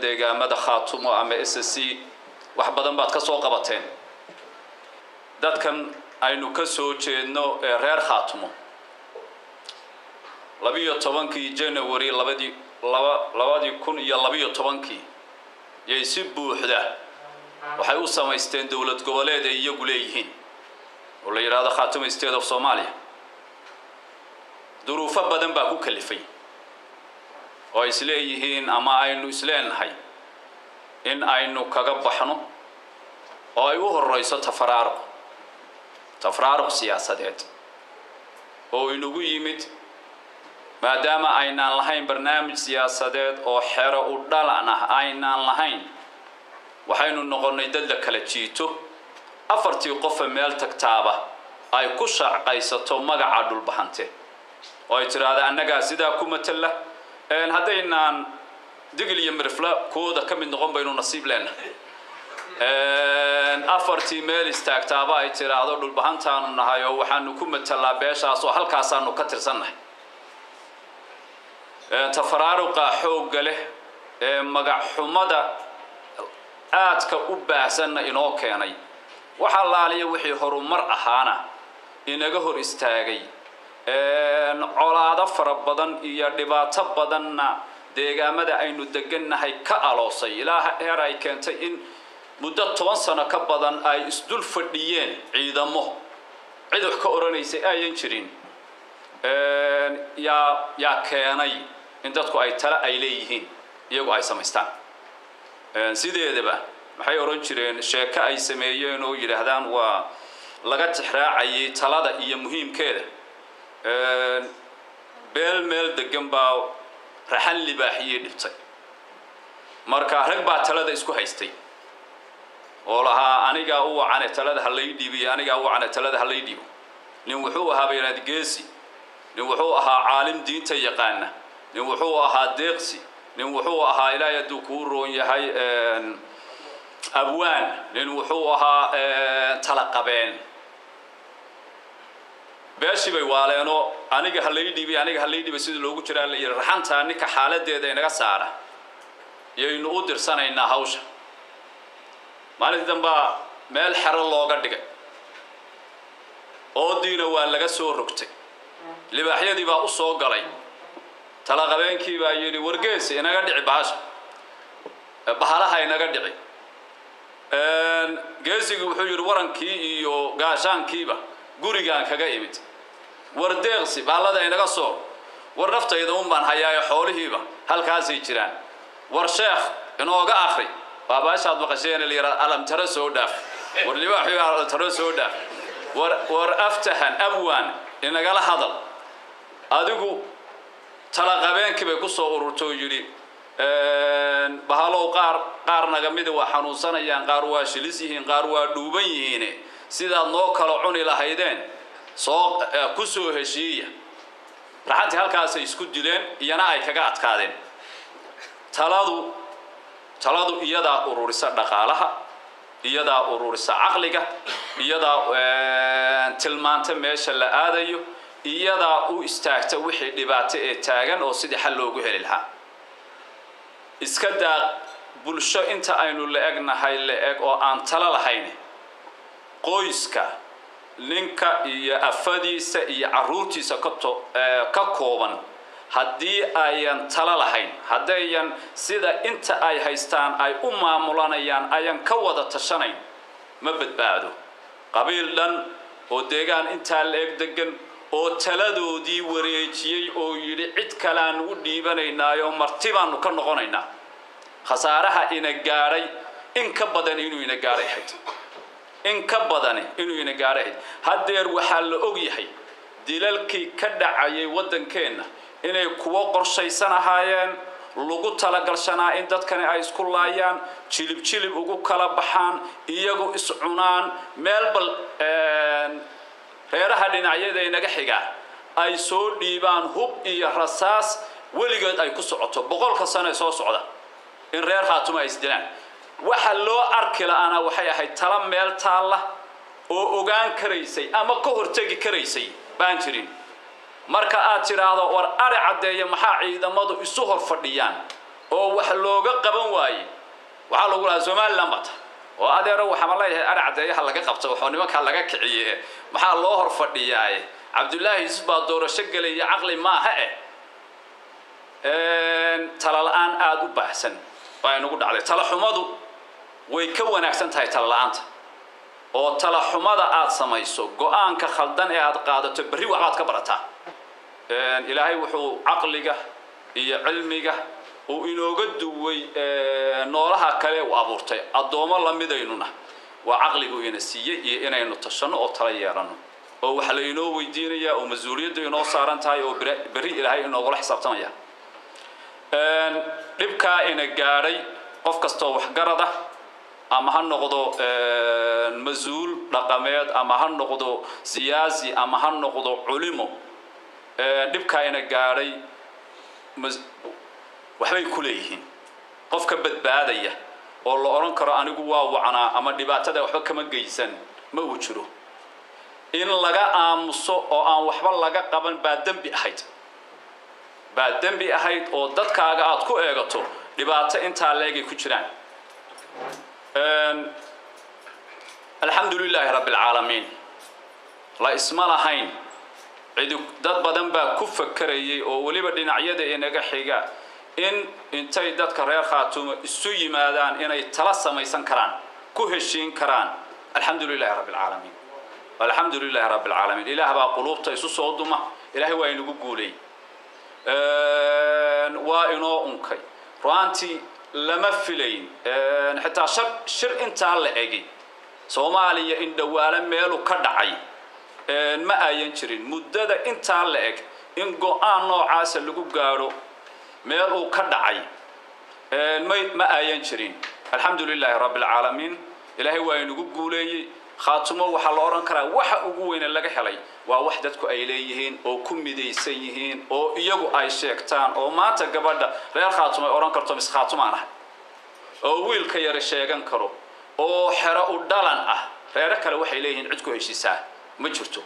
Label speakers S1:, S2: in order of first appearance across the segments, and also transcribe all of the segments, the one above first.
S1: deegaamada khaatumo ama s c wax badan baad ka soo qabateen dadkan aynu ka soo jeedno ee reer khaatumo labiyo tobankii january labadii laba labadii kun iyo labiyo tobankii yay si buuxda waxay u samaysteen dowlad goboleed ay iyagu leeyihiin oo la yidhaahdo khaatumo state of somalia duruufo badan baa ku kalifay oo ay isleeyihiin ama aynu isleenahay in aynu kaga baxno oo ay u horeyso tafaraaruq tafaraaruq siyaasadeed oo inagu yimid maadaama aynaan lahayn barnaamij siyaasadeed oo xero u dhalan ah aynaan lahayn waxaynu noqonnay dad la kala jiito afartii qofa meel tagtaaba ay ku shaqaysato magaca dhulbahante oo ay tidhaahda annagaa sidaa ku matala haddaynaan digil iyo mirifla kooda ka mid noqon baynu nasiib leenahay afartii meel istaagtaaba ay tidhaahdo dhulbahantaanu nahay oo waxaanu ku matalaa beeshaas oo halkaasaanu ka tirsannahay tafaraaruqa xoogga leh ee magacxumada aadka u baahsanna inoo keenay waxaa laaliya wixii horumar ahaana inaga hor istaagay colaado fara badan iyo dhibaato badanna deegaamada aynu degannahay ka aloosay ilaa heer ay keentay in muddo toban sano ka badan ay isdul fadhiyeen ciidamo cid wax ka odhanaysay ayan jirin yaa yaa keenay in dadku ay tale ay leeyihiin iyagu ay samaystaan sideedaba maxay odhan jireen sheeko ay sameeyeen oo yidhaahdaan waa laga tixraacayay talada iyo muhiimkeeda beel meel degan baa raxan libaaxiyey dhibtay marka rag baa talada isku haystay oo lahaa anigaa u wacane talada ha lay dhiibiyo anigaa u wacane talada ha lay dhiibo nin wuxuu ahaa baynaad geesi nin wuxuu ahaa caalim diinta yaqaana nin wuxuu ahaa deeqsi nin wuxuu ahaa ilaahay hadduu kuu roon yahay abwaan nin wuxuu ahaa talaqabeen beeshii bay waaleenoo aniga ha lay dhiibay aniga ha lay dhiibay sidii loogu jiraa la yidhi raxantaa ninka xaaladeeda inaga saara yaynu u dirsanaynaa hawsha maalintii dambaa meel xero looga dhigay oodiina waa laga soo rogtay libaaxyadii baa u soo galay talaqabeenkii baa yidhi wargeesi inaga dhici bahasha bahalaha inaga dhici geesigii wuxuu yidhi warankii iyo gaashaankiiba gurigaan kaga imid war deeqsi baallada inaga soo war naftayda un baan hayaayo xoolihiiba halkaasay jiraan war sheekh inooga akri waa baashaad maqasheen la yidhahda alamtaro soo dhaaf war libaaxi alamtaro soo dhaaf war war aftahan abwaan inagala hadal adigu talaqabeenkii bay ku soo ururtay oo yidhi bahalow qaar qaar naga mida waa xanuunsanayaan qaar waa shilis yihiin qaar waa dhuuban yihiin sidaad noo kala cuni lahaydeen soo ku soo heshiiya raxantii halkaasay isku dileen iyana ay kaga adkaadeen taladu taladu iyadaa ururisa dhaqaalaha iyadaa ururisa caqliga iyadaa tilmaanta meesha la aadayo iyadaa u istaagta wixii dhibaato ee taagan oo sidii xal loogu heli lahaa iska daa bulsho inta aynu la egnahay la eg oo aan talo lahayn qoyska ninka iyo afadiisa iyo caruurtiisa ka kooban haddii ayan talo lahayn haddayan sida inta ay haystaan ay u maamulanayaan ayan ka wada tashanayn ma badbaado qabiil dhan oo deegaan intaa la eg degan oo taladoodii wareejiyey oo yidhi cid kaleaanu u dhiibanaynaayoo marti baanu ka noqonaynaa khasaaraha ina gaadhay in ka badan inuu ina gaadhay ahayd in ka badani inuu ina gaadhay ahayd haddeer waxaa la og yahay dilalkii ka dhacayay waddankeenna inay kuwo qorshaysan ahaayeen lagu talagalshanaa in dadkani ay isku laayaan jilib jilib ugu kala baxaan iyagu iscunaan meel bal reeraha dhinacyada inaga xigaa ay soo dhiibaan hub iyo rasaas weligeed ay ku socoto boqolka sano ee soo socda in reer khaatuma ay isdilaan waxa loo arki la-aana waxay ahayd tala meel taalla oo ogaan karaysay ama ka hortegi karaysay baan jirin marka aad tidhaahdo war ari caddeeya maxaa ciidamadu isu hor fadhiyaan oo wax looga qaban waaye waxaa lagu lahaa somaliland bata oo adeero waxaama leeyahay ari caddeeyaha laga qabta waxoo nimankaa laga kiciye maxaa loo hor fadhiyaaye cabdullaahi yusuf baa doorasho gelaya caqli maaha eh tala la-aan aada u baahsan baa inagu dhacday tala xumadu way ka wanaagsan tahay tala la-aanta oo tala xumada aad samayso go-aanka khaldan ee aad qaadato berri waxbaad ka barataa ilaahay wuxuu caqliga iyo cilmiga uu inooga duway noolaha kale uu abuurtay addoommo lamidaynuna waa caqligu ina siiyey iyo inaynu tashanno oo tala yeelanno oo waxa la inoo weydiinayaa oo mas-uuliyaddu inoo saaran tahay oo berri ilaahay inoogula xisaabtamaya dhibkaa ina gaadhay qof kastoo waxgarada ama ha noqdo mas-uul dhaqameed ama ha noqdo siyaasi ama ha noqdo culimo dhibkaa ina gaadhay waxbay ku leeyihiin qofka badbaadaya oo la odhan karo anigu waa wacnaa ama dhibaatada waxba kama geysan ma uu jiro in laga aamuso oo aan waxba laga qaban baa dembi ahayd baa dembi ahayd oo dadkaaga aad ku eegato dhibaato intaa leegay ku jiraan alxamdu lilaahi rabbi alcaalamiin la isma lahayn cidi dad badan baa ku fakerayay oo weliba dhinacyada inaga xiga in intay dadka reer khaatumo isu yimaadaan inay tala samaysan karaan ku heshiin karaan alxamdu lilahi rabbi alcaalamiin alxamdu lilahi rabbi alcaalamiin ilaah baa quluubta isu soo duma ilaahay waa inagu guulay waa inoo unkay ru'aantii lama filayn xitaa shar shir intaa la egi soomaaliya in dhawaalo meelu ka dhacay ma ayan jirin muddada intaa la eg in go-aan noocaasa lagu gaadho meel uu ka dhacay may ma ayan jirin alxamdu lilaahi rabbi alcaalamiin ilaahay waa inagu guuleeyey khaatumo waxaa la odhan karaa waxa ugu weyne laga helay waa wax dadku ay leeyihiin oo ku midaysan yihiin oo iyagu ay sheegtaan oo maanta gabadha reer khaatumo ay odhan karto mis khaatumaan ahay oo wiilka yara sheegan karo oo xero u dhalan ah reero kale waxay leeyihiin cid ku heshiisaa ma jirto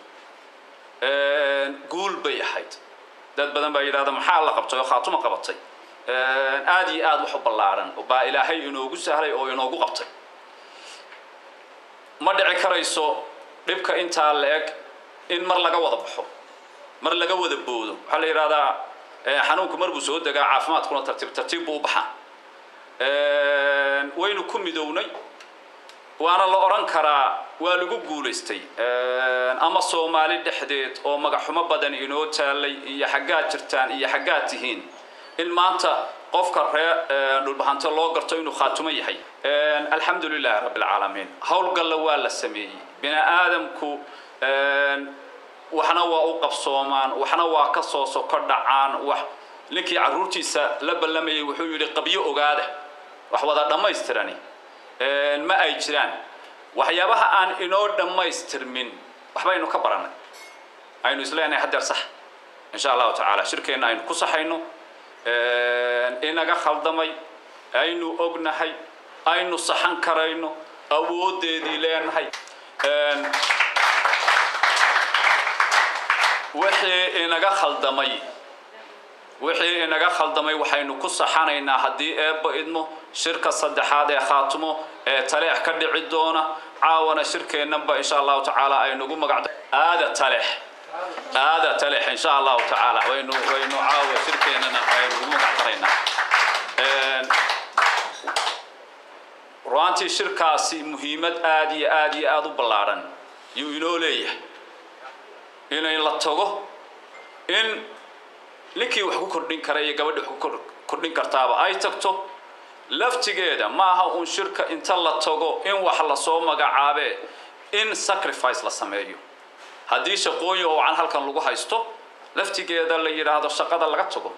S1: guul bay ahayd dad badan baa yidhahda maxaa la qabtay oo khaatumo qabatay aada iyo aada wax u ballaaran baa ilaahay inoogu sahlay oo inoogu qabtay ma dhici karayso dhibka intaa la eg in mar laga wada baxo mar laga wada boodo waxaa la yidhahdaa xanuunku mar buu soo degaa caafimaadkuna tartiib tartiib buu u baxaa waynu ku midownay waana la odhan karaa waa lagu guulaystay ama soomaali dhexdeed oo magaxumo badan inoo taalay iyo xaggaad jirtaan iyo xaggaad tihiin in maanta qofka ree dhulbahanto loo garto inuu khaatumo yahay alxamdu lilahi rabbi alcaalamiin howlgalla waa la sameeyey bini aadamku waxna waa u qabsoomaan waxna waa ka soo soko dhacaan wax ninkii carruurtiisa la ballamayay wuxuu yidhi qabyo ogaada wax wada dhammaystirani ma ay jiraan waxyaabaha aan inoo dhammaystirmin waxbaynu ka barannay aynu isleenahay haddeer sax insha allahu tacaala shirkeenna aynu ku saxayno inaga khaldamay aynu ognahay aynu saxan karayno awoodeedii leenahay wixii inaga khaldamay wixii inaga khaldamay waxaynu ku saxanaynaa haddii eebba idmo shirka saddexaad ee khaatumo ee taleex ka dhici doona caawana shirkeennanba insha allahu tacaala aynugu magacda aada taleex aada taleex insha allahu tacaala waynu waynu caawa shirkeennana aynugu magacdaraynaa ru'aantii shirkaasi muhiimad aada iyo aada iyo aada u ballaadhan yuu inoo leeyahay inay la tago in ninkii wax ku kordhin kara iyo gabadhii wax ku kordhin kartaaba ay tagto laftigeeda ma aha uun shirka inta la tago in wax lasoo magacaabee in sacrifice la sameeyo haddii shaqooyin oo can halkan lagu haysto laftigeeda la yidhaahdo shaqada laga tago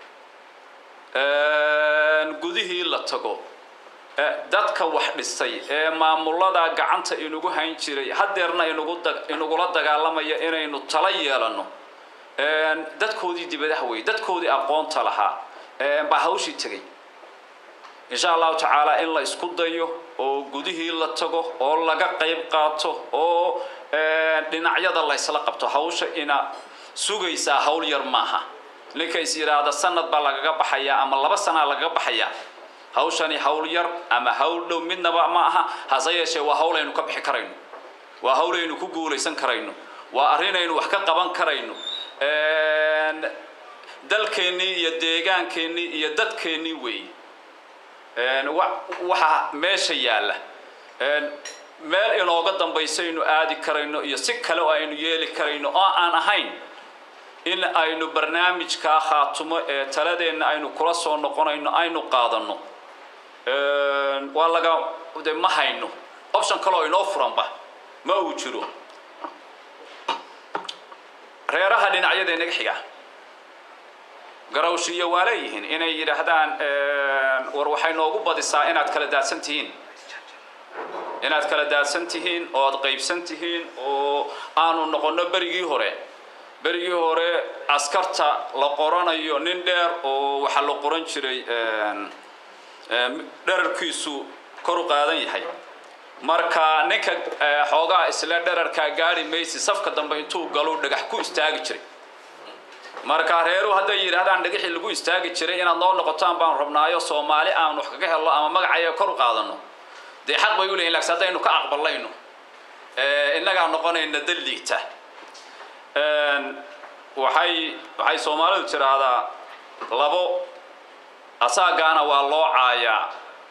S1: gudihii la tago dadka wax dhisay ee maamulada gacanta inugu hayn jiray hadeerna inugula dagaalamaya inaynu tala yeelano dadkoodii dibadaha wey dadkoodii aqoonta lahaa baa hawshii tegay insha allahu tacaala in la isku dayo oo gudihii la tago oo laga qayb qaato oo dhinacyada la ysla qabto hawsha ina sugaysaa hawl yar maaha ninka is yidhaahda sanad baa lagaga baxayaa ama laba sanaa lagaga baxayaa hawshani hawl yar ama hawl dhow midnaba ma aha hase yeeshee waa hawl aynu ka bixi karayno waa hawl aynu ku guulaysan karayno waa arrin aynu wax ka qaban karayno dalkeennii iyo deegaankeenii iyo dadkeennii weeye waxaa meesha yaalla meel inooga dambaysaynu aadi karayno iyo si kale oo aynu yeeli karayno oo aan ahayn in aynu barnaamijkaa khaatumo ee taladeenna aynu kula soo noqonayno aynu qaadanno waa laga de ma hayno option kale oo inoo furanba ma uu jiro reeraha dhinacyada inaga xiga garawshiyo waa leeyihiin inay yidhaahdaan war waxay noogu badisaa inaad kala daadsan tihiin inaad kala daadsan tihiin oo aad qaybsan tihiin oo aanu noqonno berigii hore berigii hore askarta la qoranayo nin dheer oo waxaa la qoran jiray dherarkiisu kor u qaadan yahay marka ninka xoogaa isla dherarkaa gaari maysi safka dambe intuu galu dhagax ku istaagi jiray marka reeruhu hadday yidhaahdaan dhagaxii lagu istaagi jiray inaad noo noqotaan baanu rabnaayo soomaali aan wax kaga helno ama magacaya kor u qaadano dee xaq bay u leeyihin laakiin haddaynu ka aqbalayno innagaa noqonayna dal liigta waxay waxay soomaalidu tidhaahdaa labo asaagaana waa loo caayaa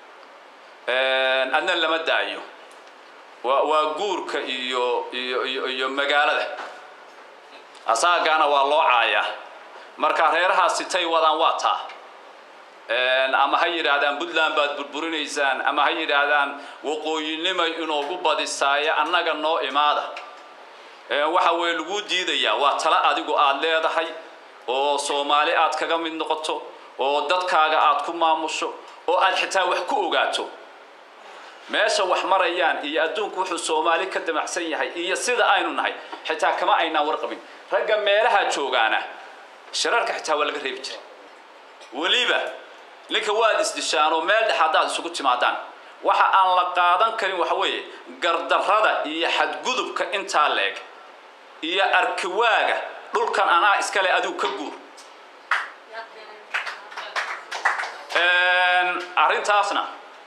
S1: adna lama daayo waa waa guurka iyo iyo iyo iyo magaalada asaagaana waa loo caayaa marka reerahaasi tay wadaan waa taa ama ha yidhaahdaan puntland baad burburinaysaan ama ha yidhaahdaan waqooyinimay inoogu badisaaye annaga noo imaada waxa weye laguu diidayaa waa tala adigu aad leedahay oo soomaali aad kaga mid noqoto oo dadkaaga aad ku maamusho oo aad xitaa wax ku ogaato meesha wax marayaan iyo adduunku wuxuu soomaali ka damacsan yahay iyo sida aynu nahay xitaa kama aynaan warqabin ragga meelaha joogaana shirarka xitaa waa laga reebi jiray weliba ninka waad isdishaan oo meel dhex haddaad isugu timaadaan waxa aan la qaadan karin waxa weeye gardarrada iyo xadgudubka intaa leeg iyo arkiwaaga dhulkan anaa iskale adigu ka guur arrintaasna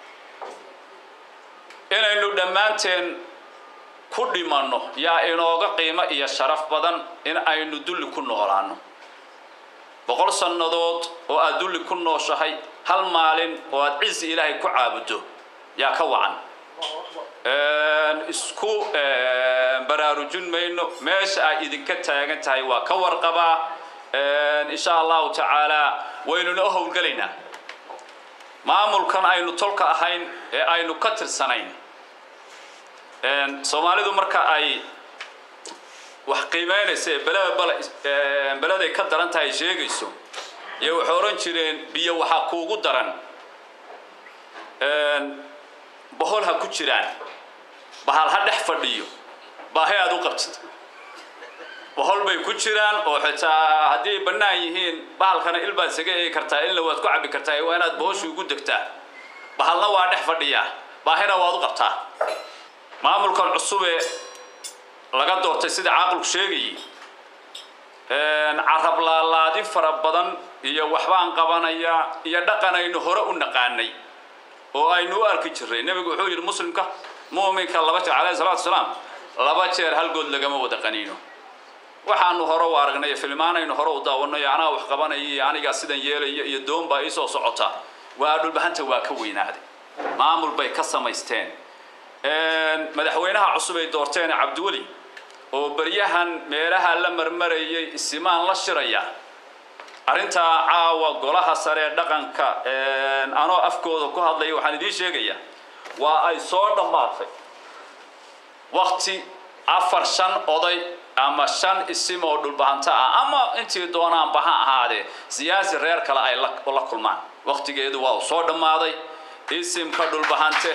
S1: inaynu dhammaanteen ku dhimanno yaa inooga qiimo iyo sharaf badan in aynu dulli ku noolaano boqol sannadood oo aad dulli ku nooshahay hal maalin oo aad cizi ilaahay ku caabuddo yaa ka wacan isku baraarujin mayno meesha ay idinka taagan tahay waa ka warqabaa insha allahu tacaala waynuna u howlgelaynaa maamulkan aynu tolka ahayn ee aynu ka tirsanayn soomaalidu marka ay wax qiimeynaysa ee beleda beleday ka daran tahay sheegayso iyo waxay odhan jireen biyo waxaa kuugu daran bohol ha ku jiraan bahal ha dhex fadhiyo baahi aad u qabtid bohol bay ku jiraan oo xitaa haddii bannaan yihiin bahalkana il baad isaga eegi kartaa ilna waad ku cabbi kartaa waa inaad bohoshii ugu degtaa bahalna waa dhex fadhiyaa baahina waad u qabtaa maamulkan cusubee laga doortay sida caaqilku sheegayay carab laalaadin fara badan iyo waxbaan qabanayaa iyo dhaqan aynu hore u naqaanay oo aynu u arki jirray nebigu wuxuu yidhi muslimka mu'minka laba jeer calayhi salatu wasalaam laba jeer halgood lagama wada qaniino waxaanu hore u aragnay filmaanaynu hore u daawanayo anaa wax qabanaya iyo anigaa sidan yeelaya iyo doon baa iisoo socota waa dhulbahanta waa ka weynaaday maamul bay ka samaysteen madaxweynaha cusub ay doorteen cabdiweli oo beryahan meelaha la marmarayay isimaan la shiraya arrintaa caawa golaha sare ee dhaqanka anoo afkooda ku hadlaya waxaan idiin sheegayaa waa ay soo dhammaatay wakti afar shan oday ama shan isim oo dhulbahanta ah ama intii doonaanba ha ahaadee siyaasi reer kale ay la kulmaan waktigeedu waa uu soo dhammaaday isimka dhulbahante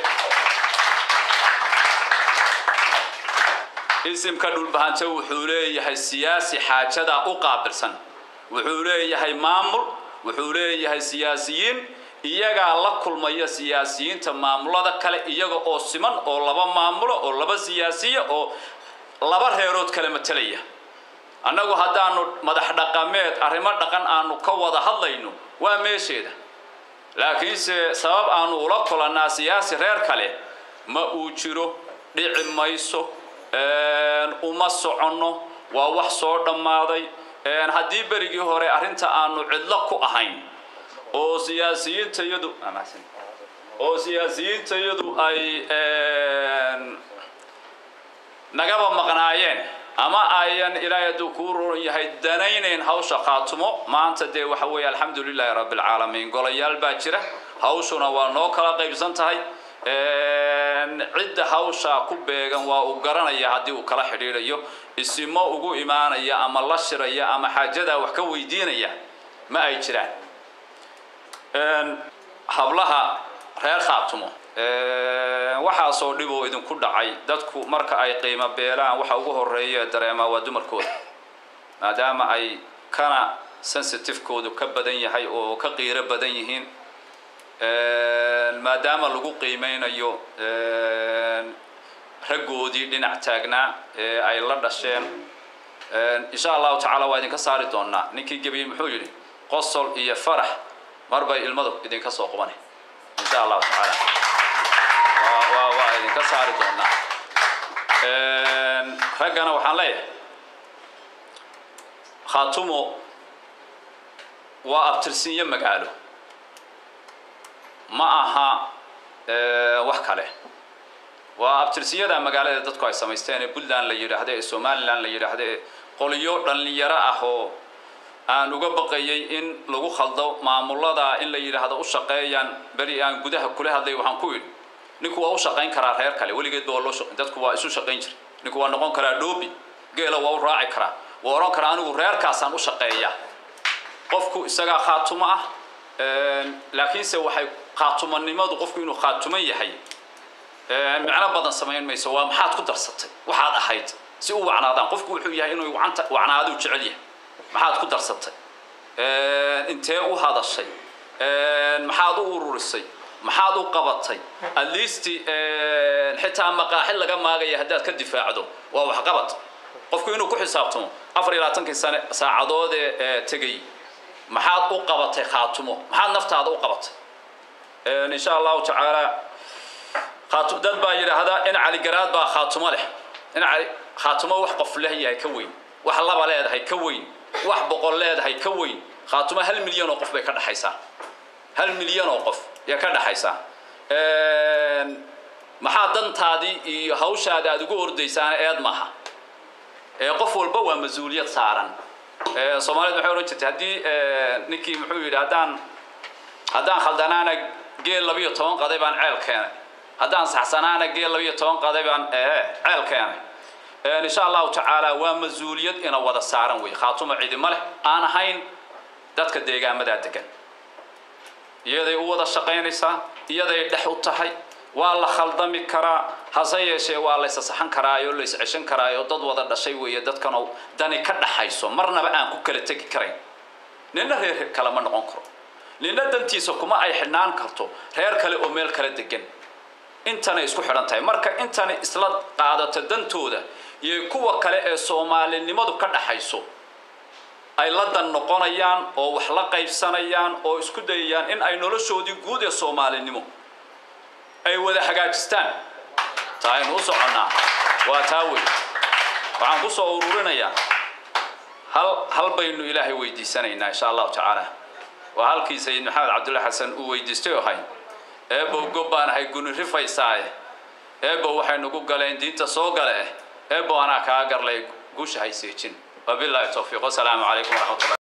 S1: isimka dhulbahante wuxuu leeyahay siyaasi xaajadaa u qaabilsan wuxuu leeyahay maamul wuxuu leeyahay siyaasiyiin iyagaa la kulmaya siyaasiyiinta maamulada kale iyaga oo siman oo laba maamulo oo laba siyaasiya oo laba reerood kale matalaya annagu haddaanu madax dhaqameed arrimo dhaqan aanu ka wada hadlayno waa meesheeda laakiinse sabab aanu ula kulannaa siyaasi reer kale ma uu jiro dhici mayso uma soconno waa wax soo dhammaaday haddii berigii hore arrinta aanu cidlo ku ahayn oo siyaasiyiintayadu oo siyaasiyiintayadu ay nagaba maqnaayeen ama ayan ilaahay hadduu kuu roon yahay danaynayn hawsha khaatumo maanta dee waxa weeye alxamdu lilaahi rabbi alcaalamiin golayaal baa jira hawshuna waa noo kala qaybsan tahay cidda hawshaa ku beegan waa uu garanaya haddii uu kala xidhiidhayo isimo ugu imaanaya ama la shiraya ama xaajadaa wax ka weydiinaya ma ay jiraan hablaha reer khaatumo waxaasoo dhib oo idinku dhacay dadku marka ay qiimo beelaan waxa ugu horeeya dareemaa waa dumarkooda maadaama ay kana sensitivekoodu ka badan yahay oo ka qiiro badan yihiin maadaama lagu qiimeynayo raggoodii dhinac taagnaa ee ay la dhasheen insha allahu tacaala waa idinka saari doonaa ninkii gebiyey muxuu yidhi qosol iyo farax mar bay ilmadu idinka soo qubane insha allahu tacaala waa waa idinka saari doonaa raggana waxaan leeyahay khaatumo waa abtirsinyo magaalo ma aha wax kale waa abtirsiyada magaalada dadku ay samaysteen ee puntland la yidhaahdo ee somalilan la yidhaahdo ee qoliyo dhallinyaro ah oo aan uga baqayay in lagu khaldo maamulada in la yidhaahdo u shaqeeyaan beri aan gudaha kula hadlay waxaan ku yidhi ninku waa u shaqayn karaa reer kale weligeed ba waa loo dadku waa isu shaqayn jiray ninku waa noqon karaa dhoobi geela waa u raaci karaa waa odhan karaa anigu reerkaasaan u shaqeeya qofku isagaa khaatumo ah laakiinse waxay khaatumanimadu qofku inuu khaatuman yahay micno badan samayn mayso waa maxaad ku darsatay waxaad ahayd si u wacnaadaan qofku wuxuu yahay inuu wacanta wacnaaduu jecel yahay maxaad ku darsatay intee u hadashay maxaad u ururisay maxaad u qabatay at least xitaa maqaaxid laga maagaya haddaad ka difaacdo waa waxqabad qofku inuu ku xisaabtamo afar iyo labaatankii sane saacadoodee tegay maxaad u qabatay khaatumo maxaad naftaada u qabatay insha allahu tacaala khaatu dad baa yidhaahdaa in caligaraad baa khaatumo leh in cali khaatumo wax qof leh yahay ka weyn wax laba leedahay ka weyn wax boqol leedahay ka weyn khaatumo hal milyan oo qof bay ka dhexaysaa hal milyan oo qof yaa ka dhexaysaa maxaa dantaadii iyo hawshaada aad ugu ordaysaana eed maaha qof walba waa mas-uuliyad saaran soomaalida waxay odhan jirtay haddii ninkii muxuu yidhi haddaan haddaan khaldanaana geel labiyo toban qaday baan ceel keenay haddaan saxsanaana geel labiyo toban qaday baan ceel keenay insha allahu tacaala waa mas-uuliyad ina wada saaran wey khaatuma cidima leh aan ahayn dadka deegaamadaa degan iyaday u wada shaqaynaysaa iyaday dhex u tahay waa la khaldami karaa hase yeeshee waa laysa saxan karaayo lays ceshan karaayo dad wada dhashay weeye dadkanoo dani ka dhaxayso marnaba aan ku kala tegi karayn nina reer kale ma noqon karo nina dantiisa kuma ay xidhnaan karto reer kale oo meel kala degan intanay isku xidhan tahay marka intani isla qaadato dantooda iyo kuwa kale ee soomaalinimadu ka dhaxayso ay la dan noqonayaan oo wax la qaybsanayaan oo isku dayayaan in ay noloshoodii guud ee soomaalinimo ay wada hagaajistaan taa aynu u soconnaa waa taa wey waxaan ku soo ururinayaa hal hal baynu ilaahay weydiisanaynaa insha allahu tacaala waa halkii sayid maxamed cabdulla xasan uu weydiistay oo hay eebow gob baan ahay guni rifaysaaye eebow waxay nagu galeen diinta soo gale eh eebow anaa kaa garlay guusha hayseejin wabillahi towfiiq wasalaamu calaykum waraxmatullah